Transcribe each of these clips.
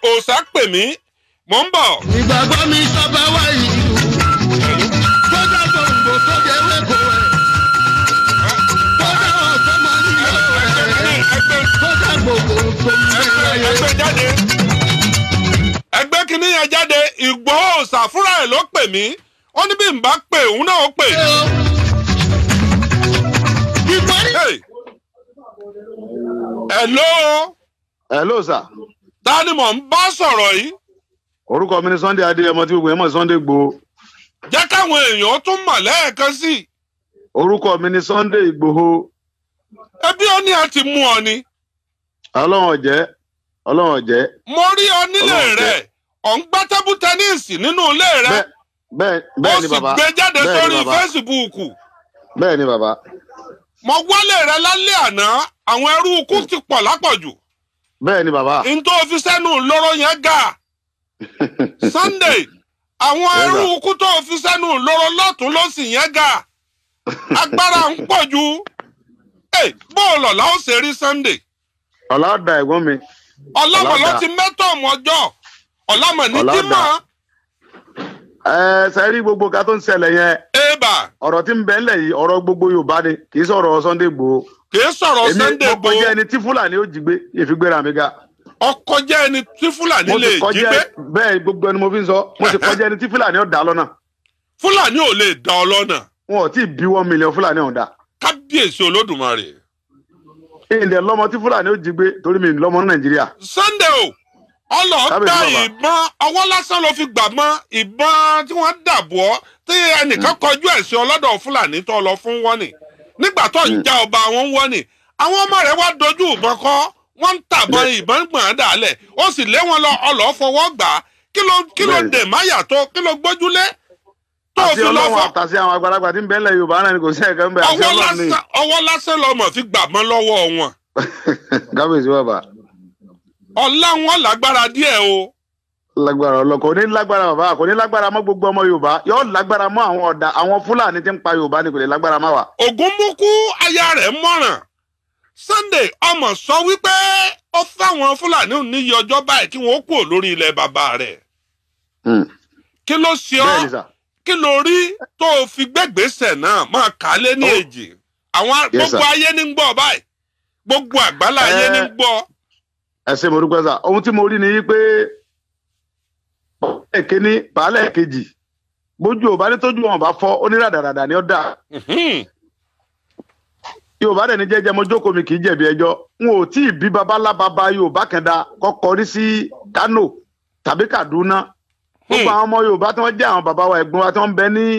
òòsà pè mí mò ń bọ̀. ìgbàgbọ́ mi sábà wá ìlú tó dá gbòǹgbò tó dé wéko ẹ̀ tó dá ọ̀tọ́ mọ́ nílò ẹ̀ tó dá gbogbo tó ń bẹ láyé. ẹgbẹ́ jáde ẹgbẹ́ kìíní yẹn jáde Ìgbòho òòsà fúnra ẹ̀ ló pè mí ó ní bí n bá pè òun náà ó pè. ìparí Hey. hello hello sir ta ni mò ń bá sọ̀rọ̀ yìí orúkọ mi ni sunday adéyẹmọ tí gbogbo yẹn mọ̀ sí sunday gbòó jẹ́ káwọn èèyàn tún mọ̀ lẹ́ẹ̀kan sí i orúkọ mi ni sunday ìgbòho ẹbí ó ní a ti mú ọ ni ọlọ́run ọ̀jẹ́ ọlọ́run ọ̀jẹ́ mo rí ọ nílé Ọlọ́run rẹ ọ̀ ń gbá tẹ́bù tẹ́níìsì nínú ilé rẹ bẹ́ẹ̀ bẹ́ẹ̀ ó bẹ́ẹ̀ ni sì bàbá gbé jáde bẹ́ẹ̀ sórí ni bàbá fésibúùkù bẹ́ẹ̀ ni bàbá mo wálé rẹ lálẹ́ àná àwọn ẹrú ikú ti pọ̀ lápọ̀jù bẹ́ẹ̀ ni bàbá n tó fi sẹ́nu lóró yẹn ga Sunday àwọn Yes, ẹrú sir. ikú tó fi sẹ́nu lóró lọ́tún lọ́sì yẹn ga agbára ń pọ̀ ju Hey, bóòlù ọ̀la ó ṣe rí Sunday ọ̀la ọ̀dà ẹ̀gbọ́n mi ọ̀làmọ̀ ló Ọ̀la ti mẹ́tọ̀ ọmọjọ́ ọ̀làmọ̀ ní Ọ̀la jímọ̀ ẹ sẹ́rí gbogbo ká tó ń ṣẹlẹ̀ yẹn èèbà ọ̀rọ̀ tí ń bẹ ńlẹ̀ yìí ọ̀rọ̀ gbogbo yorùbá ni kì í sọ̀rọ̀ sunday gbòó kì í sọ̀rọ̀ èmi Sunday mo bo kọjá ẹni tí fúlàní ó jí gbé ìfigbéra mi ga ọkọ̀ jẹ́ ẹni tí Fúlàní mo lè sì jí kọjá gbé bẹ́ẹ̀ gbogbo ẹni mo fi ń sọ mo sì kọjá ẹni tí fúlàní ó dá lọ́nà Fúlàní ò lè dá ọ lọ́nà wọn ò tí ì bí one million fúlàní ọ̀hún dá kábíyèsí Olódùmarè ìdè lọ́mọ tí fúlàní ó jí gbé torí mi lọ́mọ ní nàìjíríà Sunday o ọlọ́ọ̀gbà Kábíyèsí bàbá. ìbọn ọwọ́ lásán ló fi gbà mọ́ ìbọn tí wọ́n dàbọ̀ ọ́ tí ẹnìkan kọjú ẹ̀ sí ọlọ́dọ̀ Fúlàní tó lọ fún wọ́nì nígbà tó ń já ọba wọn ń wọ́nì àwọn ọmọ rẹ̀ wá dojú ìbọn kọ́ wọ́n ń tàbọn ìbọn gbọ̀n án dàálẹ̀ ó sì lé wọn lọ ọlọ́ fọwọ́ gbà á kí ló kí ló Bẹ́ẹ̀ni. dè máyà tó kí ló gbójúlé tó àti fi lọ ọlọ́run fọ́ àtàsí àwọn àgbàlagbà tí ń bẹ ńlẹ̀ yorùbá náà ni kò sí ẹ̀kẹ́ ń bẹ àti ọwọ́ ọlọ́run ní lásán ọwọ́ lásán lọmọ fi gbà mọ́ lọ́wọ́ wọn kábíyèsí bàbá ọlá wọn lágbára díẹ̀ o lágbára ọlọ kò ní lágbára bàbá kò ní lágbára mọ́ gbogbo ọmọ yorùbá yóò lágbára mọ́ àwọn ọ̀dà àwọn fúlàní tí ń pa yorùbá ni kò lè lágbára má wà. ògúnmúkú aya rẹ̀ mọ̀ràn Sunday ọmọ sọ wípé ó fáwọn fúlàní níyì ọjọ́ báyìí kí wọ́n kúrò lórí ilẹ̀ bàbá rẹ̀ kí ló ṣe bẹ́ẹ̀ ni ọ́ sà kí ló rí tó o fi gbẹ́gbèsè náà máa kà á lé ní Oh. èjì àwọn Yes, gbogbo sir. ayé ní ń gbọ́ báyìí gbogbo àgbálá ayé ní ń Eh. gbọ́ ẹ ṣe mo dúpẹ́ sà ohun tí mo rí ni pé baálẹ̀ kínní baálẹ̀ kejì bójú ò bá ní tójú wọn bá fọ́ oníràdàràdà ni ó dà Mhm. yorùbá dẹ̀ ní jẹ́jẹ́ mo jókòó mi kì í jẹ̀bi ẹjọ́ n ò tí ì bí babalá baba yorùbá kan da kọ́kọ́ rí sí kano tàbí kaduna gbogbo àwọn ọmọ yorùbá tí wọ́n jẹ́ àwọn bàbá wa ẹ̀gbọ́n wa tí wọ́n ń bẹ ní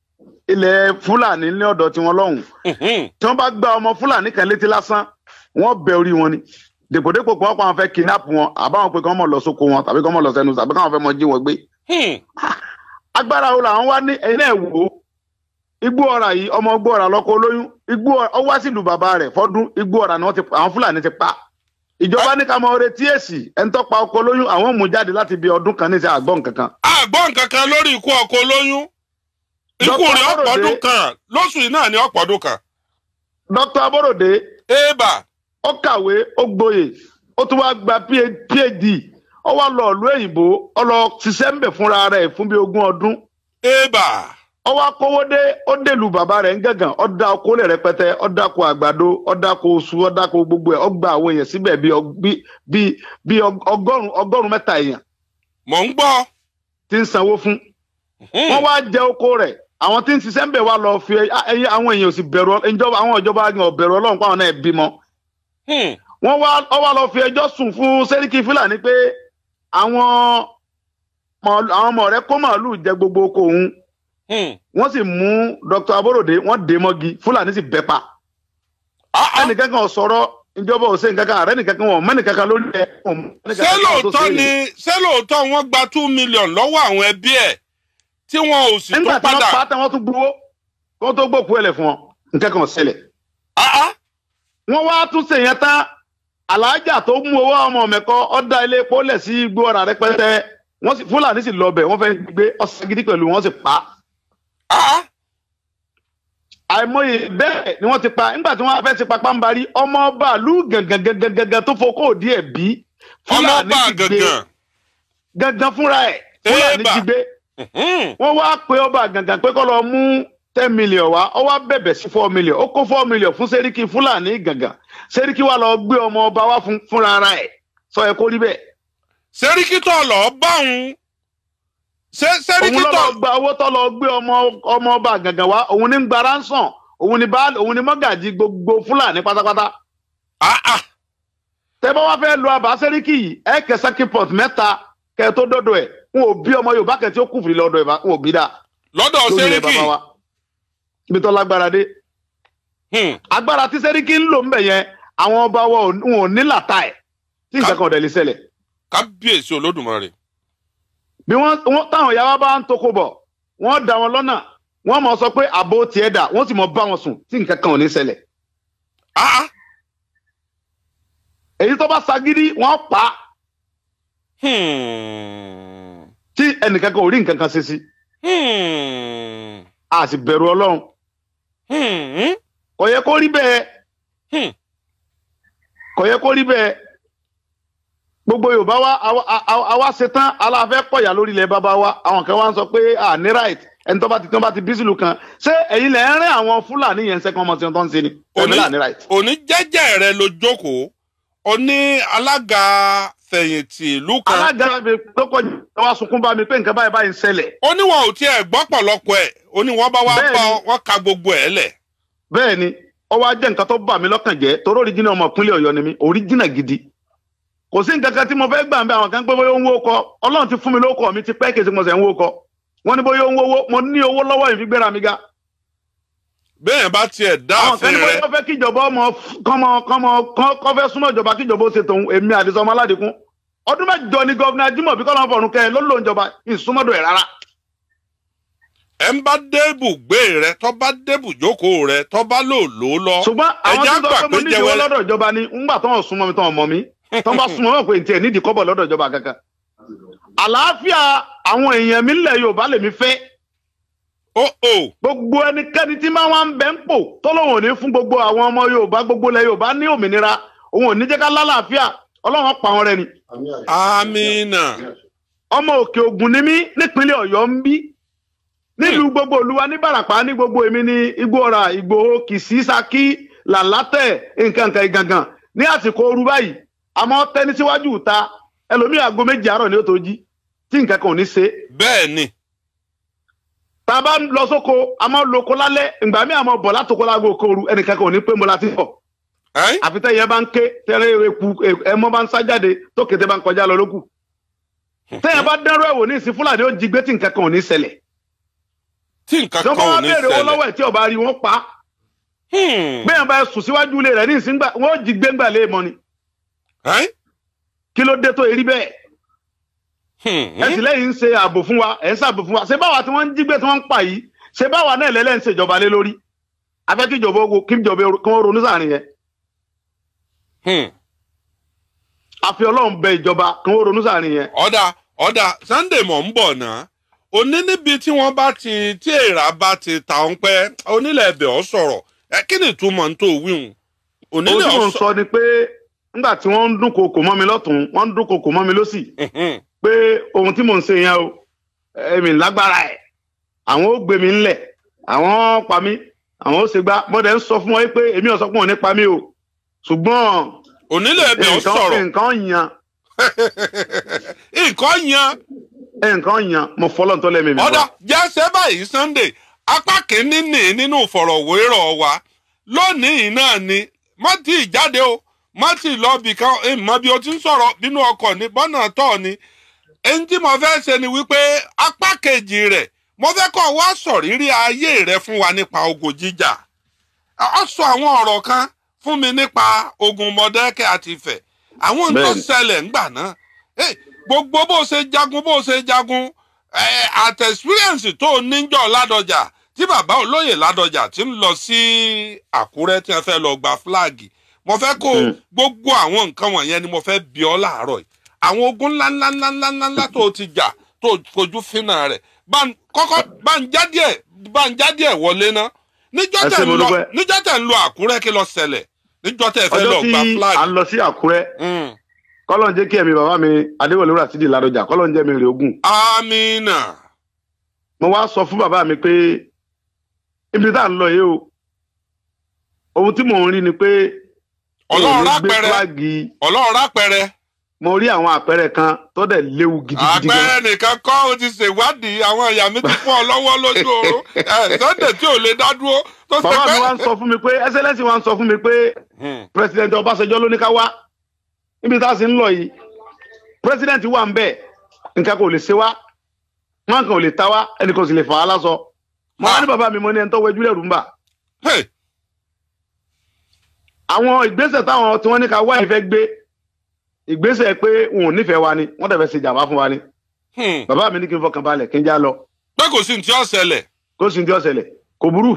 ilẹ̀ fúlàní ní ọ̀dọ̀ tiwọn lọ́hùn Mhm. tí wọ́n bá gba ọmọ fúlàní kan létí lásán wọ́n bẹ orí wọn ni dèpòdépò pé wọ́n pa àwọn fẹ́ kidnap wọn àbáwọn pé kí wọ́n mọ̀ lọ sóko wọn tàbí kí wọ́n mọ̀ lọ sẹ́nu tàbí káwọn fẹ́ mọ jí wọn gbé Hmm. agbára wo làwọn wá ní ẹ̀yin náà wò ó igbó ọ̀rà yìí ọmọ igbó ọ̀rà lọ́kọ olóyún igbó ọ̀rà ó wá sílùú bàbá rẹ̀ fọ́dún igbó ọ̀rà ni wọ́n ti pa àwọn fúlàní ti pa ìjọba ní ká mọ retí èsì ẹni tó pa ọkọ olóyún àwọn ò mú jáde láti bí ọdún kan ní ìṣe àgbọn kankan àgbọ̀ nǹkan kan lórí ikú ọkọ olóyún ikú Dr. rẹ̀ Aborode- ọ̀pọ̀dún kan lóṣù yìí náà ní ọ̀pọ̀dún kan dr aborode èèbà ó kàwé ó gboyè ó tún wá gba phd ó wá lọ ìlú òyìnbó ó lọ ṣiṣẹ́ ń bẹ̀ fúnra rẹ̀ fún bí ogún ọdún èèbà ó wá kówó dé ó dèlù bàbá rẹ̀ ń gàngàn ó dá oko lẹ̀ rẹpẹtẹ ó dáko àgbàdo ó dáko oṣù ó dáko gbogbo ẹ̀ ó gba àwọn èèyàn síbẹ̀ bí ọ- bí bí bí ọg- ọgọ́rùn ọgọ́rùn mẹ́ta èèyàn mò ń gbọ́ tí ń sanwó fún Hmm. wọ́n wá jẹ oko rẹ̀ àwọn tí ń ṣiṣẹ́ ń bẹ̀ wá lọ fi ẹyẹ àwọn èèyàn ò sì bẹ̀rù Ọl- ìjọba àwọn ìjọba gan ò bẹ̀rù Ọlọ́run pàwọn náà bímọ Hmm. wọ́n wá ọ wá lọ fi ẹjọ́ sùn fún sẹ́ríkì fúlàní pé àwọn màálù- àwọn ọmọ rẹ̀ kó màálù jẹ gbogbo oko òun Hmm. wọ́n sì mú dr aborode wọ́n dé mọ́gi fúlàní sì bẹ́ pa Ah, ah. ẹnìkan kan ò sọ̀rọ̀ ìjọba ò ṣe nǹkan kan ààrẹ nìkan kan wọn mẹ́nìkan kan lórí ẹ̀ wọn mú ẹnìkan ṣé kan tó lóòótọ́ ṣe é. ni ṣé lóòótọ́ wọ́n gba two million lọ́wọ́ àwọn ẹbí ẹ̀ tí wọn ò sì nígbà tó tí wọ́n padà pa á tán wọ́n tún gbowó kí wọ́n tó gbòkú ẹ̀lẹ̀ fún wọn nǹkan kan ò ṣẹlẹ̀ Ah, ah. wọ́n wá tún ṣe yẹn tán aláàjà tó mú owó ọmọ mẹ́kọ́ ọ̀dà ilé epo lẹ̀ sí igbó ọ̀rà rẹpẹtẹ wọ́n sì fúlàní sì lọ bẹ̀ wọ́n fẹ́ gbé ọ̀sẹ̀ gidi pẹ̀lú wọn sì pa á. Ah, ah. àìmọye bẹ́ẹ̀ ni wọ́n ti pa nígbà tí wọ́n fẹ́ ti pa pàǹbarí ọmọ bàálù gangan gangan gangan tó fokó díẹ̀ bí ọmọ fúlàní ọba sì gbé gangan gangan fúnra ẹ̀ fúlàní Ébà. jí gbé Mhm. wọ́n wá pe ọba gangan pé kó lọ mú ten million wá ó wá bẹ̀bẹ̀ sí four million ó kó four million fún sẹ́ríkì fúlàní gangan sẹ́ríkì wá lọ gbé ọmọ ọba wá fún fúnra ara ẹ̀ sọ ẹ kó rí bẹ́ẹ̀ sẹ́ríkì tó lọ bá òun ṣé òun sẹ́ríkì ló tó lọ gba owó tó lọ gbé ọmọ ọmọ ọba gangan wá òun ní gba ransom òun ní baálé òun ní mọ́gàjì gbogbo fúlàní pátápátá Ah, ah. tẹ bá wá fẹ́ lo àbá sẹ́ríkì yìí ẹ kẹ sakipọt mẹ́ta kẹ tó dọ́dọ̀ ẹ̀ n ò bí ọmọ yorùbá kẹ tí ó kùfìrí lọ́dọ̀ ẹ̀ bá n ò bí dáa lọ́dọ̀ lórí ilẹ̀ sẹ́ríkì bàbá wa ibi tó lágbára dé Hmm. agbára tí sẹ́ríkì ń lò ń bẹ̀ yẹn àwọn ọba wa ò wọn ò ní làtà ẹ̀ tí nǹkan kan ò dẹ̀ lè ṣẹlẹ̀ kábíyèsí olódùmarè bí wọ́n wọ́n- táwọn ìyá wa bá ń toko bọ̀ wọ́n dá wọn lọ́nà wọ́n mọ̀ sọ pé àbò tiẹ̀ dà wọ́n sì mọ̀ bá wọn sùn tí nǹkan kan ò ní ṣẹlẹ̀ Ah, ah. èyí tó bá sagídí wọ́n pa á Hmm. tí ẹnìkan kan ò rí nǹkan kan ṣe sí Hmm. a sì bẹ̀rù ọlọ́run Hmm. kò yẹ kó rí bẹ́ẹ̀ Hmm. kò yẹ kó rí bẹ́ẹ̀ gbogbo yorùbá wa àwa- àwa àwa ṣetán aláfẹ́ kọ̀yà lórí ilẹ̀ bàbá wa àwọn kan wá ń sọ pé à ní right ẹni tó bá ti tó bá ti bí sílùú kan ṣé ẹ̀yin lẹ̀ ń rìn àwọn fúlàní yẹn ń sẹ́kọ̀ọ́ ọmọ tí wọ́n tó ń ṣe ni Òní- ẹ̀mí là ní right. òní jẹ́jẹ́ rẹ ló jókòó ó ní alága fẹ̀yìntì ìlú kan alága mi tó kọjú wa sunkún bá mi pé nǹkan báyìí báyìí ń ṣẹlẹ̀ ó ní wọn ò tiẹ̀ gbọ́ pọ̀lọpọ̀ ẹ̀ ó ní wọ́n bá wá Bẹ́ẹ̀ni. bá ọ, wọ́n ka gbogbo ẹ̀ lẹ̀ bẹ́ẹ̀ ni ó wá jẹ́ nǹkan tó bà mí lọ́kàn jẹ́ torí oríjìnà ọmọ ìpínlẹ̀ ọ̀yọ́ ni mí oríjìnà gidi kò sí nǹkan kan tí mo fẹ́ gbà ń bẹ àwọn kan pé bóyá ó ń wó kọ ọlọ́run ti fún mi lóko mi ti pẹ́ kí n sì mo sẹ̀ ń wó kọ wọ́n ní bóyá ó ń wówó mo ní owó lọ́wọ́ yìí fi gbéra mi ga bẹ́ẹ̀ bá tiẹ̀ dá àwọn kan àfin ní rẹ bóyá ó fẹ́ kíjọba ọmọ kọ́mọ kọ́mọ kọ́ fẹ́ súnmọ́ ìjọba kíjọba ó ṣe tòun èmi àdìsọ ọmọ aládìkún ọdún mẹ́jọ ni gọ́vnà Ajímọ̀bí kọ́lọ́ fọ̀run kẹ́ ẹ ló lò ń jọba ìsúnmọ́dọ̀ ẹ̀ rárá ẹ̀ ń bá débù gbé rẹ tó bá débù jókòó rẹ tó bá lò lò ó lọ ṣùgbọ́n àwọn ẹ̀jẹ̀ tó sọ àgbà pé mo pé nídìí owó jẹ́wẹ́ lọ́dọ̀ ìjọba ni ńgbà tó ń súnmọ́ mi tó ń mọ̀ mí tó ń bá súnmọ́ mi pé ntí ẹ̀ nídìí kọ́bọ̀ lọ́dọ̀ ìjọba kankan. àlàáfíà àwọn èèyàn mi ńlẹ̀ Yorùbá lèmi fẹ́ ó ó gbogbo ẹnikẹ́ni tí máa wá ń bẹ́ ń pò tọ́lọ́wọ̀n ò ní fún gbogbo àwọn ọmọ Yorùbá gbogbo ilẹ̀ Yorùbá ní òmìnira òun ò ní jẹ́ ká lálàáfíà Ọlọ́run pa wọn rẹ ni. amínà ọmọ òkè Ògùn ni mí nípínlẹ̀ Ọ̀yọ́ ń bí nílùú gbogbo olúwa ní Bàràpá ní gbogbo èmi ní Igbóọrà Ìgbòho Kìsì Ṣakí Làlátẹ̀ nǹkan nǹkan ìgangan ní àsìkò ooru báyìí àmọ́ tẹni síwájú ìta ẹlòmíì aago méjì àárọ̀ ni ó tó jí tí nǹkan kan ò ní ṣe bẹ́ẹ̀ ni tá a bá ń lọ sóko a máa ń lo oko lálẹ́ ìgbà míì àmọ́ bọ̀ látòkó láago kooru ẹnìkan kan ò ní pé mo la ti bọ̀ ẹ́ àfi tẹ́yẹ bá ń ké tẹ́rẹ́ eku ẹmọ bá ń sá jáde tó kété bá ń kọjá lọ lókù tẹ́yẹ bá dẹ́rọ ẹ̀wò ní ìsìn fúlàní ó jí gbé tí nǹkan kan ò ní ṣẹlẹ̀ tí nǹkan tí wọ́n kan bá ò wá ní béèrè owó ṣẹlẹ̀ lọ́wọ́ ẹ̀ tí ọba rí wọn pa á Hmm. bẹ́ẹ̀ bá sùn síwájú ilé rẹ̀ ní ìsìn gbà wọ́n ó jí gbé ńgbà lé mọ́ ni ẹ́ kí ló dé tó erí bẹ́ẹ̀ Hmm. ẹ sì lẹ́yìn ń ṣe ààbò fún wa ẹ̀ ń ṣààbò fún wa ṣé báwa tí wọ́n ń jí gbé tí wọ́n ń pa yìí ṣé báwa náà lẹ́lẹ́ ń ṣèjọba lé lórí afẹ́ kí ìjọba ogun kí ìjọba kí wọ́n ronú sáàrin yẹn Hmm. àfi ọlọ́run bẹ ìjọba kí wọ́n ronú sáàrin yẹn ọ̀dà ọ̀dà Sunday mọ̀ ń bọ̀ náà òní níbi tí wọ́n bá ti tí èèrà bá ti ta ọ́n pẹ́ onílẹ̀ ẹ̀bẹ̀ ọ̀ sọ̀rọ̀ ẹ kí ni ìtumọ̀ ń tó wíhun ohun onílẹ̀ tí mò ọ̀ ń sọ ni pé nígbà tí wọ́n ń dúnkokò mọ́ mi lọ́tún wọ́n ń dúnkokò mọ́ mi lọ́sì sọ̀rọ̀ pé ohun tí mò ń ṣe yẹn o èmi lágbára ẹ̀ àwọn ó gbé mi ńlẹ̀ àwọn ó pa mí àwọn ó ṣe gbá bọ́dẹ̀ ń sọ fún wọn pé èmi ò sọ fún wọn nípa mi o ṣùgbọ́n onílẹ̀ ẹ̀bẹ̀ ọ̀ nǹkan sọ̀rọ̀ nǹkan yan nǹkan yan nǹkan yan mo fọlọ́ tó lẹ́mìí mi ọ̀dà wá. jẹ́sẹ̀ báyìí Sunday apá kìíní nì nínú ìfọ̀rọ̀wérọ̀ wa lónìí náà ni má tí ì jáde o má tí ì lọ bìkan ìmọ̀ bí o ti ń sọ̀rọ̀ nínú ọkọ̀ ní bọ́nà tọ̀ ni èyí tí mo fẹ́ ṣe ni wípé apá kejì rẹ̀ mo fẹ́ kọ́ wá sọ̀rírí ayé rẹ̀ fún wa nípa ogun jíjà ọ sọ àwọn ọ̀rọ̀ kan fún mi nípa ogun Mọ̀dákẹ́kẹ́ àti Ifẹ̀ àwọn tó Bẹ́ẹ̀ni. ṣẹlẹ̀ ńgbà náà Eh, gbogbo bó ṣe jagun bó ṣe jagun eh, at experience tó níjọ Ládọjà tí bàbá olóyè Ládọjà ti ń lọ sí Àkúrẹ́ tí wọ́n fẹ́ lọ gba fúláàgì mo fẹ́ kó Mm. gbogbo àwọn nǹkan wọ̀nyẹn ni mo fẹ́ bi ọ́ láàárọ̀ yìí àwọn ogun ńláńláńláńláńlá tó ti jà tó kojú fínà rẹ̀ bá ń- kọ́kọ́ bá ń já díẹ̀ bá ń já díẹ̀ wọlé ná níjọ́ Ẹ tẹ̀ ṣé ń mo lọ dúpẹ́. níjọ́ tẹ̀ ń lọ Àkúrẹ́ kí ló ṣẹlẹ̀ níjọ́ tẹ̀ fẹ́ lọ ọjọ́ tí gba à fúláàgì. ń lọ sí Àkúrẹ́ Mm, kọ́lọ̀ ń jẹ́ kí ẹ̀mí bàbá mi adéwọlé rasidi ládọjà kọ́lọ̀ ń jẹ́ mi rè ogun amina mo wá sọ fún bàbá mi pé ibi tá à ń lọ yìí o ohun tí mò ń rí ni pé ọlọ́run èmi gbé rápẹrẹ fúláàgì ọlọ́run rápẹrẹ mo rí àwọn àpẹẹrẹ kan tó dẹ̀ léwu gidigidi gan àpẹẹrẹ nìkan kọ́ o ti ṣèwádìí àwọn ìyá mi ti fún ọ lọ́wọ́ lójú oorun ẹ sunday tí ò lè dá dúró tó ṣe bàbá pé. mi wá ń sọ fún mi pé ẹsẹlẹsì wá ń sọ fún mi pé Hmm. pírẹsidẹǹtì ọbaṣẹjọ ló ní ká wá níbi tá a sì ń lọ yìí pírẹsidẹǹtì wà ń bẹ nǹkan kò lè ṣe wá wọn kàn ò lè ta wá ẹnì kan ò sì lè fà á lásọ mo wá ní bàbá mi mo ní ẹni tó wẹjú lẹrù ń bà Hey, àwọn ìgbésẹ̀ táwọn tí wọ́n ní ká wá ìfẹ́ gbé ìgbésẹ̀ pé wọn ò nífẹ̀ẹ́ wa ni wọ́n dẹ̀ fẹ́ ṣe jàmbá fún wa ni hmm. bàbá mi ní kí n fọkàn balẹ̀ kí n já lọ pé kò sí ní tí ó ṣẹlẹ̀ kó sì ń tí ó ṣẹlẹ̀ kò burú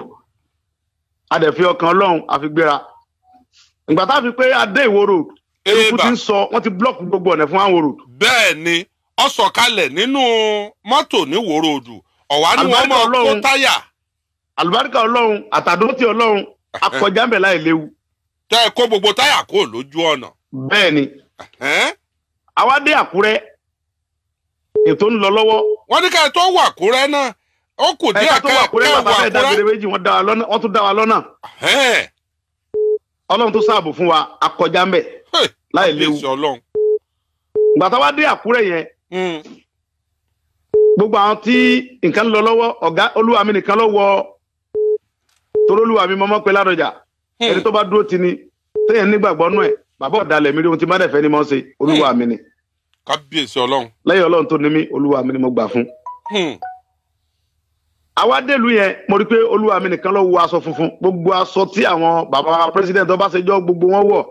a dẹ̀ fi ọkàn ọlọ́run àfi gbéra ìgbà tá a fi pé adé ìwó road eruku Eba. ti ń sọ wọ́n ti blọọkì gbogbo ọ̀nà fún àwọn road bẹ́ẹ̀ ni ọ sọ̀kalẹ̀ nínú mọ́tò ní wòròdù ọ̀wá ni wọ́n Àlùbáríkà mọ̀ kó Ọlọ́run. táyà àlùbáríkà ọlọ́run àtàdótì ọlọ́run akọjá ń bẹ̀ láì léwu tẹ́ ẹ kó gbogbo táyà kó lójú ọ̀nà. bẹ́ẹ̀ ni Ẹ́n? àwa dé àkúrẹ́ ètò ń lọ lọ́wọ́ wọ́n ní ká ẹ tó wà kúrẹ́ náà ó kù díẹ̀ ẹ̀ka tó ká wà ẹ kúrẹ́ bàbá wà fẹ́ẹ́ dágbére kúrẹ́. méjì wọ́n dá wa lọ́nà wọ́n tún dá wa lọ́nà Ẹ́n. ọlọ́run tó sáàbò fún wa akọjá ń bẹ̀ Hey, láì léwu kábíyèsí Ọlọ́run. ìgbà táwa dé àkúrẹ́ yẹn Hmm. gbogbo àwọn tí nǹkan ń lọ lọ́wọ́ ọ̀gá olúwa mi nìkan ló wọ torí olúwa mi mọ́mọ́ pé ládọjà Hmm. ẹni tó bá dúró ti ni téèyàn nígbàgbọ́ nú ẹ̀ bàbá ọ̀dàlẹ̀ mi rí ohun tí má dẹ̀ fẹ́ ni mo ṣe olúwa mi ni kábíyèsí Ọlọ́run. lẹ́yìn ọlọ́run tó ní mí olúwa mi ni mo gbà fún. Hmm. àwa délùú yẹn mo rí i pé olúwa mi nìkan ló wọ aṣọ funfun gbogbo aṣọ tí àwọn bàbá wa president ọbaṣẹjọ gbogbo wọn wọ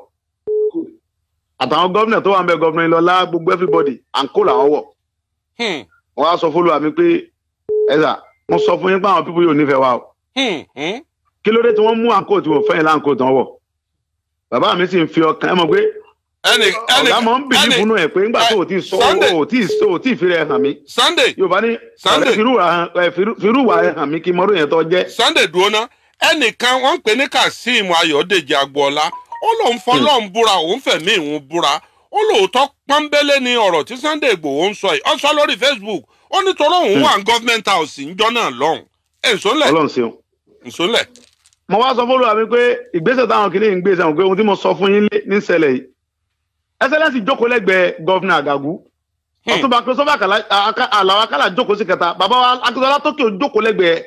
àtàwọn gómìnà tó wà ń bẹ gómìnà ìlọlá gbogbo everybody àǹkó làwọn wọ Hmm. wọn á sọ fún olúwa mi pé ẹ̀sà mo sọ fún yín pé àwọn pípọ̀ yóò nífẹ̀ẹ́ wa o Hmm. Hmm. kí ló dé tí wọ́n mú àǹkó tí wọ́n fẹ́ yín láǹkó tán wọ̀ bàbá mi sì ń fi ọkàn ẹ mọ̀ pé ẹnì ẹnì ọ̀gá mọ̀ ń bìlí ẹnì- fún ẹ̀ pé ńgbà tó o ti sọ Sunday. o tí o tí ì fi rẹ̀ hàn mí Sunday yorùbá ní Sunday. ọ̀rẹ́ firúwà hàn- ẹ, firú- firúwà ẹ̀ hàn mí kí mọ́rú yẹn tó jẹ́ Sunday dúró ná ẹnìkan wọ́n ń pè ní Kazeem Ayọ̀dèjì Agboola ó lóun fọlọ́run búra òun fẹ̀mí ìhun búra ó lóòótọ́ pọ́nbélé ni ọ̀rọ̀ tí Sunday Ìgbòho ń sọ yìí ó sọ lórí Facebook ó ní torí òun wà ní government house níjọ́ náà lọ́hùn ẹ̀ ǹsọ́nlẹ̀ ọlọ́run ṣeun. ǹsọ́nlẹ̀ mo wá sọ fún olúwa mi pé ìgbésẹ̀ táwọn kìnìún ń gbé sẹ́wọ̀n pé ohun tí mo sọ fún yín lé ní ṣẹlẹ̀ yìí ẹsẹ̀lẹ́sì jókòó lẹ́gbẹ̀ẹ́ gọ́vnà àgàgù ọtúnba christopher àlàó akálà jókòó sí kẹta bàbá wa akíntọ́lá tókè jókòó lẹ́gbẹ̀ẹ́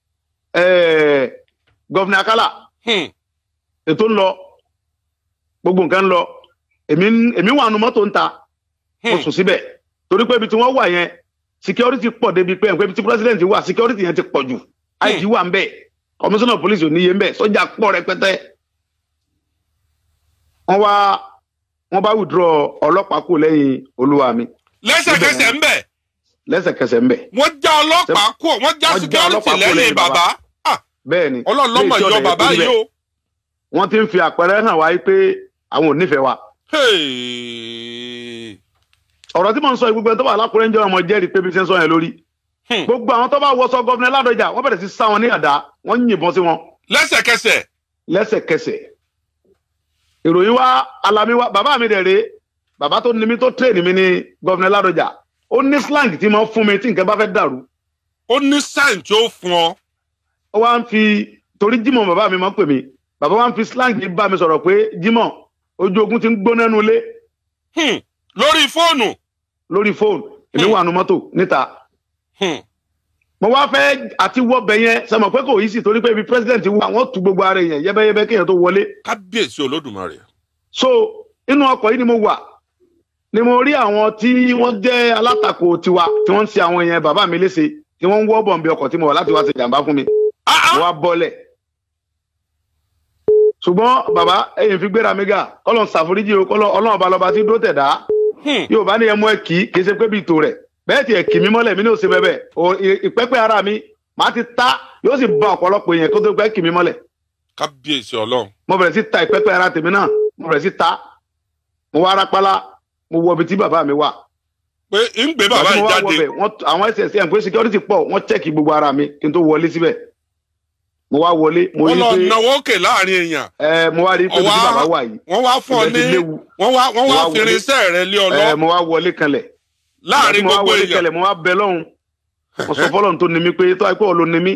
ẹ̀ẹ́, gọ́vnà akálà Hmm. ètò ń lọ gbogbo nǹkan ń lọ èmi ń- èmi wà nù mọ́tò ń ta mo Hmm. sùn síbẹ̀ torí pé ibi tí wọ́n wà yẹn security pọ̀ débi pé ẹ̀ǹpẹ́ ibi tí president wà security yẹn ti pọ̀ jù IG wà ń bẹ̀ commissioner of police ò níye ń bẹ̀ sọ́jà pọ̀ rẹpẹtẹ. wọ́n wá wọ́n bá withdraw ọlọ́pàá kù lẹ́yìn olúwa mi lẹ́sẹ̀kẹsẹ̀ ń bẹ̀ lẹ́sẹ̀kẹsẹ̀ ń bẹ̀. wọ́n já ọlọ́pàá kú wọ́n já Wọ́n já security ọlọ́pàá kúrò lẹ́yìn lẹ́yìn bàbá Ah, bẹ́ẹ̀ ni Ọlọ́run lọ́mọ Ilé yọ ìjọba bàbá yẹn kúrò yìí o. wọ́n ti ń fi àpẹẹrẹ hàn wáyé pé àwọn ò nífẹ̀ẹ́ wa. Hey. ọ̀rọ̀ tí mò ń sọ yìí gbogbo ẹni tó wà lákùrẹ́ ń jẹ́ ọmọ jẹ́rìí pé bí ṣe ń sọ yẹn lórí. Hmm. gbogbo àwọn tó bá wọṣọ gọ́vnà ládọjà wọ́n bẹ̀rẹ̀ sí sá wọn ní àdá wọ́n ń yìnbọn sí wọn lẹ́sẹ̀kẹsẹ̀ lẹ́sẹ̀kẹsẹ̀. ìròyìn wa alami wa bàbá mi dẹ̀ rèé bàbá tó ní mi tó tírèènì mi ní gọ́vnà ládọjà ó ní slang tí mo fún mi tí nǹkan bá fẹ́ dàrú ó ní sáìn tí ó fún ọ. ó wá ń fi torí Jímọ̀ bàbá mi máa ń pè mí bàbá wa ń fi slang yìí bá mi sọ̀rọ̀ pé Jímọ̀ ojú ogun ti ń gbóná nu ilé Hmm. lórí fóònù. lórí fóònù èmi Hmm. wà nù mọ́tò níta Hmm. mo wá fẹ́ àti wọ́bẹ̀ yẹn sọmọ pé kò yí sí torí pé ibi president wà wọ́n tu gbogbo ara yẹn yẹ́bẹ́yẹ́bẹ́ kéèyàn tó wọlé kábíyèsí olódùmarè. so inú ọkọ̀ yìí ni mo wà ni mo rí àwọn tí wọ́n jẹ́ alátakò tiwa tí wọ́n ń ṣe àwọn yẹn bàbá mi léṣe tí wọ́n ń wọ́ bọ̀m̀bì ọkọ̀ tí mo wà láti wá ṣe jàǹbá fún mi Ah, ah. mo wá bọ́lẹ̀ ṣùgbọ́n bàbá ẹ̀yìn fi gbéra mi gà kọ́lọ̀ ń ṣàforíjì o kọ́lọ̀ ọlọ́run ọba lọ́ba tí dó tẹ̀dá Hmm. yóò bá ní ẹ mú ẹ kì í kì í ṣe pé bíi tò rẹ̀ bẹ́ẹ̀ tí ẹ kì mí mọ́lẹ̀ mi ní òsè bẹ́ẹ̀ o ì- ìpẹ́pẹ́ ara mi màá ti ta yóò sì ba ọ̀pọ̀lọpọ̀ èèyàn kó tó pẹ́ kì mí mọ́lẹ̀ kábíyèsí ọlọ́run. mo bẹ̀rẹ̀ sí ta ìpẹ́pẹ́ ara tèmi náà mo bẹ̀rẹ̀ sí ta mo wá rápálá mo wọ ibi tí bàbá mi wà pé ń gbé bàbá Ìgbà tí yìí mo wá jáde. wọbẹ̀, wọ́n t- àwọn ssm pé security pọ̀ wọ́n check gbogbo ara mi kí n tó wọlé síbẹ̀ mo wá wọlé mo wọ́n rí lọ pé náwó òkè láàrin èèyàn ẹ mo wá rí pé bí Ọwá- bàbá wà yìí wọ́n wá fún ọ Ibẹ̀ ti ní léwu. wọ́n wá wọ́n Mo wá wá wọlé. fèrèsé rẹ lé ọ ẹ lọ mo wá wọlé kanlẹ̀ láàrin mo wá gbogbo wọlé èèyàn kanlẹ̀ mo wá bẹ lọ́hùn mo sọ fọlọ́run tó ní mi pé tó àìpẹ́ ọ̀ ló ní mi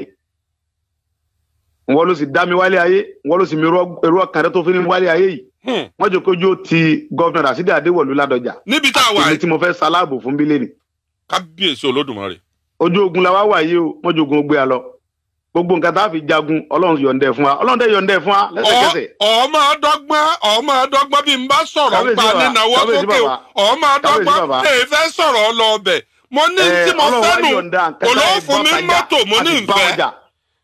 wọ́n ló sì dá mi wálé ayé wọ́n ló sì mi èrò ọkàn rẹ tó fi ní wálé ayé yìí Hmm. wọ́n jẹ́ kójú ti gọ́vnà rasidi adéwọ̀lú ládọjà níbi tá a wà èmi yìí tí mo fẹ́ saláàbò fún bílẹ̀ ni kábíyèsí olódùmarè ojú ogun la wá wà yìí o wọ́n jogun gbé a lọ gbogbo nǹkan tá a fi jagun ọlọ́run yọ̀ǹdẹ̀ fún wa ọlọ́run dẹ̀ yọ̀ǹdẹ̀ fún wa lẹ́sẹ̀kẹsẹ̀ ọmọ ọdọgbọn ọmọ ọdọgbọn bí n bá sọ̀rọ̀ Kábíyèsí pa bàbá, nínáwó kábíyèsí sókè o bàbá. ọmọ ọdọgbọn Kábíyèsí bàbá. èyí fẹ́ sọ̀rọ̀ lọ ọbẹ̀ mo ní Ẹ, tí mo Ọlọ́run wá fẹ́ nù yọ̀ǹda nǹkan tá a olóòfún mi bọ́ tajà mọ́tò mo ní àti bá ìfẹ́ ọjà.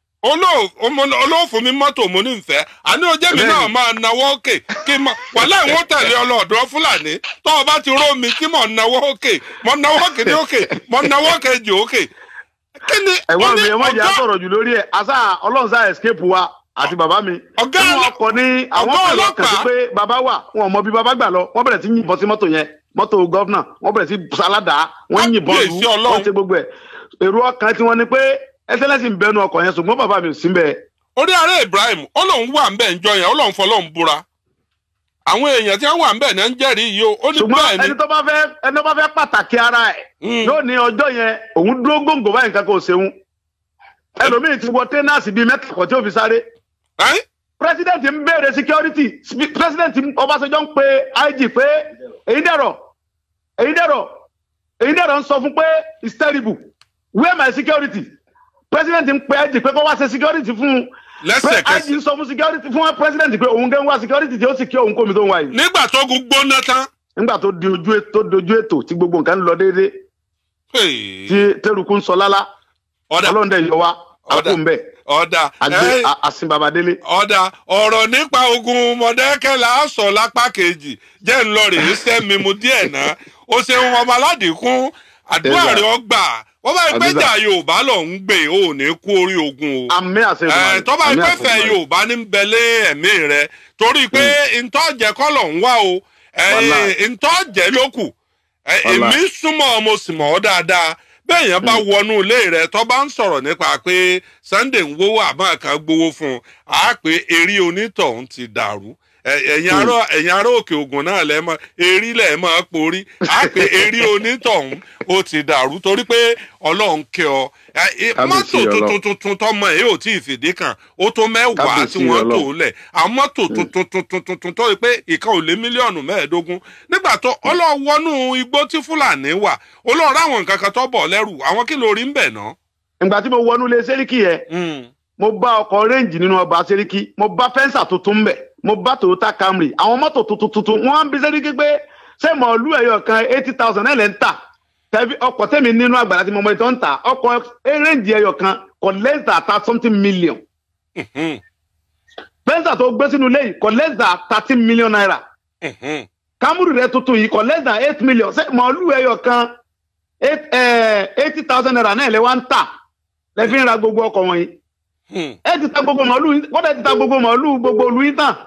olóòfún mi mọ́tò mo ní ìfẹ́ àní ojú mi Bẹ́ẹ̀ni. náà máa náwó òkè kí n mọ wàhálà ìwọ́n tẹ̀lé ọlọ́ọ̀dọ́ fúlàní tó o bá ti ró mi kí mò ń náwó òkè mò ń náwó òkè ní òkè mò ń náwó òkè jù òkè kí ni ẹ̀wọ́n mi ẹ má jẹ́ ọ̀gá- àsọ̀rọ̀ jù lórí ẹ̀ àṣà ọlọ́run sá escape wa àti bàbá mi. Ọ̀gá Nínú ọlọ́- ọkọ̀ ní àwọn ọ̀gá pẹ̀lú ọkàn sí ọlọ́pàá. pé bàbá wà wọn ò mọ bí bàbá gbà lọ wọ́n bẹ̀rẹ̀ sí yìnbọn sí mọ́tò yẹn mọ́tò gọ́vnà wọ́n bẹ̀rẹ̀ sí sáládà wọ́n yìnbọn lù Kábíyèsí Ọlọ́run. wọ́n ṣe gbogbo ẹ̀. èrò ọkàn tí wọ́n ní pé ẹsẹ̀lẹ́sì ń bẹnu ọkọ̀ yẹn ṣùgbọ́n bàbá mi ò sí bẹ́ẹ̀. orí ààrẹ ibrahim ó lóun wà ń bẹ̀ ń jọ yẹn ó lóun fọlọ́un búra àwọn èèyàn tí wọ́n wà ń bẹ̀ náà ń jẹ́rìí yìí o ó ní ṣùgbọ́n bẹ́ẹ̀ ni ẹni tó bá fẹ́ ẹni tó bá fẹ́ pàtàkì ara ẹ̀ Mm. yóò ní ọjọ́ yẹn òun dúró gbòǹgbò báyìí nǹkan kò ṣeun ẹlòmíì ti wọ tẹ́nàsì bíi mẹ́ta kọ̀ tí ó fi sáré Ẹ́n? president ń béèrè security Spe- president ọbaṣẹjọ ń pe ig pé èyí dẹ̀rọ̀ èyí dẹ̀rọ̀ èyí dẹ̀rọ̀ ń sọ fún pé it's terrible where my security president ń pe ig pé kó wá ṣe security fún un pé lẹ́sẹ̀kẹsẹ̀ ig ń sọ fún security fún president pé òun gẹ́ ń wá security tí ó sì kí òun kó mi tó ń wá yìí nígbà tó gun gbóná tán nígbà tó di ojú ètò tó dojú ètò tí gbogbo nǹkan ń lọ déédéé hey, tí tẹrùkù ń sọ lálá ọ̀dà ọlọ́run dẹ̀ yọ wá Ọ̀dà. àpò ń bẹ̀ ọ̀dà àgbẹ̀ ẹ́n, àsìn babadélé. ọ̀dà ọ̀rọ̀ nípa ogun mọ̀dẹ́kẹ́ là á sọ lápá kejì jẹ́ ń lọ rèé sẹ́mi mu díẹ̀ náà ó ṣeun ọmọ aládìkún àdúrà Ẹ̀dá. rẹ̀ ọgbà wọ́n bá Àdúrà. ìpẹ́jà yorùbá lọ ń gbè ó ní kú orí ogun o. àmì àṣẹ Ẹ, tó bá pẹ́ fẹ́ yorùbá ní bẹ̀lẹ́ ẹ̀mí rẹ torí pé ntọ́jẹ́ kọ́lọ̀ ń wá o ẹ, Wàláì. ntọ́jẹ́ ló kù Ẹ, Wàláì. èmi súnmọ́ mo sì mọ̀ ọ́ dáadáa bẹ́ẹ̀ yẹn bá wọnú ilé rẹ tó bá ń sọ̀rọ̀ nípa pé Sunday ń wówó àmọ́ kan gbowó fún un á pé eré onítọ̀hún ti dàrú Ẹ- ẹ̀yin ará ẹ̀yin ará òkè ògùn náà lẹ́ mọ́ erí lẹ́ mọ́ porí á pé eré onítọ̀hún ó ti dàrú torí pé ọlọ́run kẹ́ ọ Ẹ, ẹ, Kábíyèsí mọ́tò Ọlọ́run. tuntun tuntun tọmọ ẹ yóò tí ì fìdí kan ó tó mẹ́wàá Kábíyèsí tí wọ́n tò Ọlọ́run. lẹ̀ àwọn mọ́tò tuntun tuntun tuntun tó yẹ pé ìkan ò lé mílíọ̀nù mẹ́ẹ̀ẹ́dógún nígbà tó ọlọ́wọ́nú igbó tí fúlàní wà olóòrò àwọn nǹkan kan tó bọ̀ lẹ́rù àwọn kí ló rí ń bẹ̀ ná. ìgbà tí mo wọnú ilé sẹ́ríkì yẹn mo bá ọkọ̀ rẹ́ǹjì nínú ọgbà sẹ́ríkì mo bá fẹ́ǹsà tuntun mbẹ̀ mo bá toyota camry àwọn mọ́tò tuntun tuntun wọ́n á ń bi sẹ́ríkì pé ṣé mọ̀ọ́lú ẹ̀yọ̀ kan eighty thousand náà lẹ́ ń tà tẹ̀bí ọkọ̀ tẹ̀mí nínú àgbàlá tí mo mọ̀ ètò ń tà ọkọ̀ rẹ́ǹjì ẹ̀yọ̀ kan kò less than thirty something million fẹ́ǹsà tó gbé sínú ilé yìí kò less than thirty million naira camry rẹ tuntun yìí kò less than eight million ṣé mọ̀ọ́lú ẹ̀yọ̀ kan eighty thousand naira náà lẹ́ wá ń tà lẹ́fí ń ra gbogbo ọkọ̀ wọ̀nyí ẹ ti ta gbogbo màálù wọ́n dẹ̀ ti ta gbogbo màálù gbogbo olú yín tàn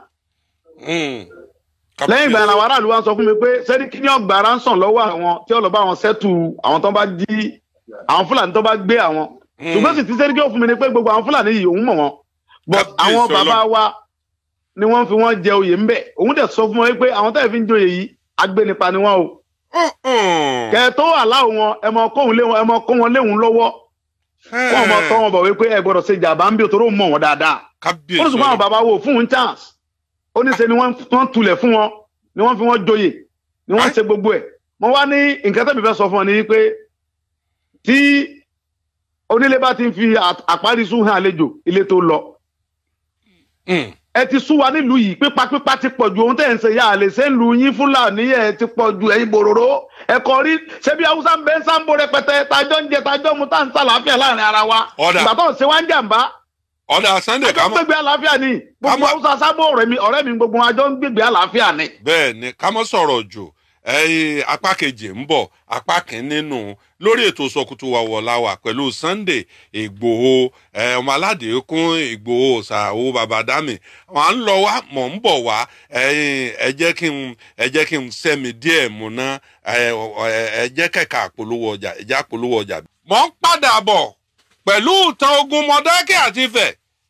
lẹ́yìn ìgbà yẹn làwọn aráàlú wa sọ fún mi pé sẹ́ríkì ní ọgbà ara ń sàn lọ́wọ́ àwọn tí ọlọ́ba àwọn sẹ́tù àwọn tó bá jí àwọn fúlàní tó bá gbé àwọn ṣùgbọ́n sì ti sẹ́ríkì ó fún mi ni pé gbogbo àwọn fúlàní yìí òun mọ̀ wọ́n but Kábíyèsí àwọn bàbá Ọlọ́run. wa ni wọ́n fi wọ́n jẹ oyè ńbẹ̀ òun dẹ̀ sọ fún wọn pé àwọn tẹ́lẹ̀ fi ń joyè yìí agbénipa ni wọ́n o kẹ tó aláwọ wọn ẹ mọ kóhun lé wọn ẹ mọ kó wọn léhun lọ́wọ́ wọn mọ tọ́ wọn bọ̀ wípé ẹ gbọ́dọ̀ ṣe jàmbá ń bí òtòrò mọ̀ wọn dáadáa kábíyèsí ó ní ṣùgbọ́n àwọn bàbá wo fún un chance ó ní ṣe ni wọ́n wọ́n tulẹ̀ fún wọn ni wọ́n fi wọ́n joyè ni wọ́n ṣe gbogbo ẹ̀ mo wá ní nǹkan tẹ́mi fẹ́ sọ fún ọ ní wípé tí onílé bá ti ń fi à- àparísù hàn àlejò ilé tó lọ Mm. ẹ ti sú wa nílùú yìí pípapípa ti pọ̀ ju ohun tẹ̀ ń ṣe yá àlè ṣé ń lu yín fúlàní ẹ̀ ti pọ̀ ju ẹ̀yin bòròró ẹ̀kọ́ rí ṣebí haúsá ń bẹ ń sáńbó rẹpẹtẹ tajọ́ ń jẹ tajọ́ mu tá à ń sàlàáfíà láàrin ara wa Ọ̀dà. ìgbà tó ń ṣe wá ń jàǹbá ọ̀dà Sunday àjọ ká ń mọ̀ gbègbè àlàáfíà ni gbogbo Ká mọ̀- haúsá sábò ọ̀rẹ́ mi ọ̀rẹ́ mi gbogbo wọn àjọ ń gbègbè àlàáfíà ni. bẹ́ẹ̀ ni ká mọ́ sọ̀rọ̀ jù ẹ̀yin apá kejì ń bọ̀ apá kìíní nù lórí ètò sọkùtù wàwọ̀láwà pẹ̀lú Sunday Ìgbòho ẹ̀, ọmọ aládé kún Ìgbòho ṣàwó babadami wọn à ń lọ wá mọ̀ ń bọ̀ wá ẹ̀yin ẹ jẹ́ kí n ẹ jẹ́ kí n sẹ́mi díẹ̀ mú ná ẹ ẹ- ẹ jẹ́ kẹ̀kẹ́ àpolówó ọjà ẹ jẹ́ àpolówó ọjà. mọ̀ ń padà bọ̀ pẹ̀lú ìtàn ogun Mọdákẹ́ àti Ifẹ̀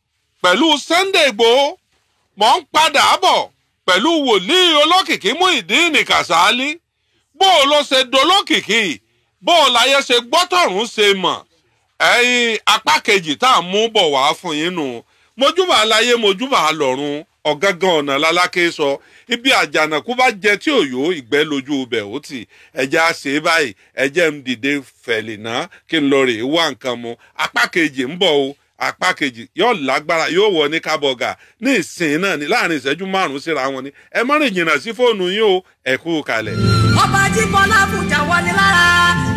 pẹ̀lú Sunday Igboho mọ̀ ń padà bọ̀ pẹ̀lú wòlíì olókìkí Muyideen Kasali bó o ló ṣe dolókìkí bó o láyé ṣe gbọ́tọ̀rún ṣe mọ̀ ẹ̀yin apá kejì tá à ń mú bọ̀ wá fún yín nù mojúbà láyé mojúbà lọ́run ọ̀gángan ọ̀nà lálákè sọ ibi àjànàkú bá jẹ tí òyò ìgbẹ́ lójú ibẹ̀ ó tì ẹ̀jẹ̀ á ṣe é báyìí ẹ̀jẹ̀ ń dìde fẹ̀lì náà kí n lọ rè é wá nǹkan mu apá kejì ń bọ̀ o apá kejì yóò lágbára yóò wọ ní kábọ̀gà ní ìsìn náà ní láàrin ìṣẹ́jú márùn-ún síra wọn ni ẹ má rìn jìnnà sí fóònù yín o ẹ kú kalẹ̀. ọba jíbọlá bùjà wọlé lára